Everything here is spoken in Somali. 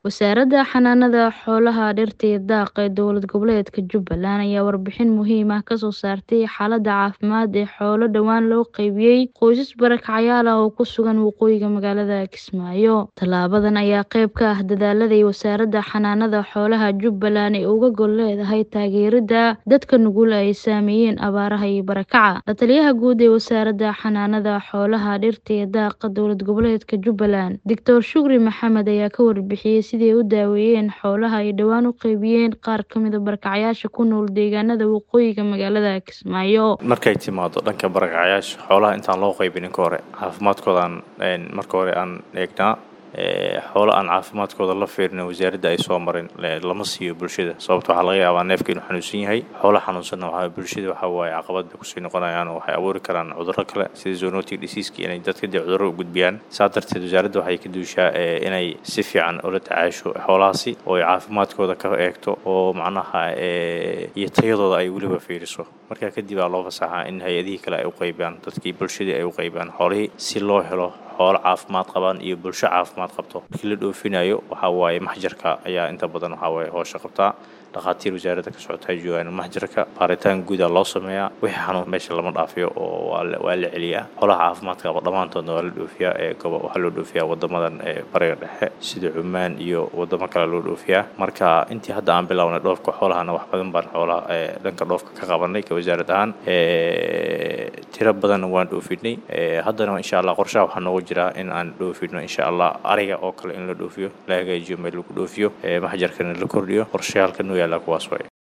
Wasaaradda Xanaanada Xoolaha, Dhirta iyo Daaqa ee Dowlad Goboleedka Jubbaland ayaa warbixin muhiim ah ka soo saartay xaaladda caafimaad ee xoolo dhowaan loo qaybiyay qoysas barakacyaal ah oo ku sugan waqooyiga magaalada Kismaayo. Tallaabadan ayaa qayb ka ah dadaallada ay Wasaaradda Xanaanada Xoolaha Jubbaland ay uga gol leedahay taageeridda dadka nugul ee ay saameeyeen abaaraha iyo barakaca. La-taliyaha guud ee Wasaaradda Xanaanada Xoolaha, Dhirta iyo Daaqa Dowlad Goboleedka Jubbaland, Dr. Shukri Maxamed ayaa ka warbixiyay sidii ay u daaweeyeen xoolaha ay dhowaan u qaybiyeen qaar ka mid ah barakacyaasha ku nool deegaanada waqooyiga magaalada Kismaayo. markay timaado dhanka barakacyaasha xoolaha intaan loo qaybinin ka hore caafimaadkoodaan marka hore aan eegnaa xoolo aan caafimaadkooda la fiirin wasaaradda ay soo marin lama siiyo bulshada sababta waxaa laga yaabaa neefka inuu xanuunsan yahay xoolo xanuunsanna waxaa bulshada waxaa waaye caqabad bay kusii noqonayaan oo waxay abuuri karaan cudurro kale sida zoonotic diseaska inay dadka dee cudurro u gudbiyaan saa darteed wasaaradda waxay ka duushaa inay si fiican ula tacaasho xoolahaasi oo ay caafimaadkooda ka eegto oo macnaha iyo tayadooda ay weliba fiiriso markaa kadib aa loo fasaxaa in hay-adihii kale ay u qaybiyaan dadkii bulshadii ay u qaybiyaan xoolihii si loo helo xoolo caafimaad qabaan iyo bulsho caafimaad qabto markii la dhoofinayo waxaa waaye maxjarka ayaa inta badan waxaa waaye hoosha qabtaa dhakhaatiir wasaaradda ka socota ay joogaan maxjarka baaritaan guuda loo sameeyaa wixii xanuun meesha lama dhaafiyo oo waa la celiyaa xoolaha caafimaadka qaba dhammaantoodna waa la dhoofiyaa ee gobo waxaa loo dhoofiyaa wadamadan ee bariga dhexe sida cumaan iyo wadamo kale loo dhoofiyaa marka intii hadda aan bilownay dhoofka xoolahana wax badan baan xoolaha dhanka dhoofka ka qabanay ka wasaarad ahaan tiro badanna waan dhoofinay haddana insha allah qorshaha waxaa noogu jiraa in aan dhoofino insha allah ariga oo kale in la dhoofiyo la hagaajiyo meel lagu dhoofiyo maxjarkana la kordhiyo qorshayaalka noo yaallaa kuwaas waay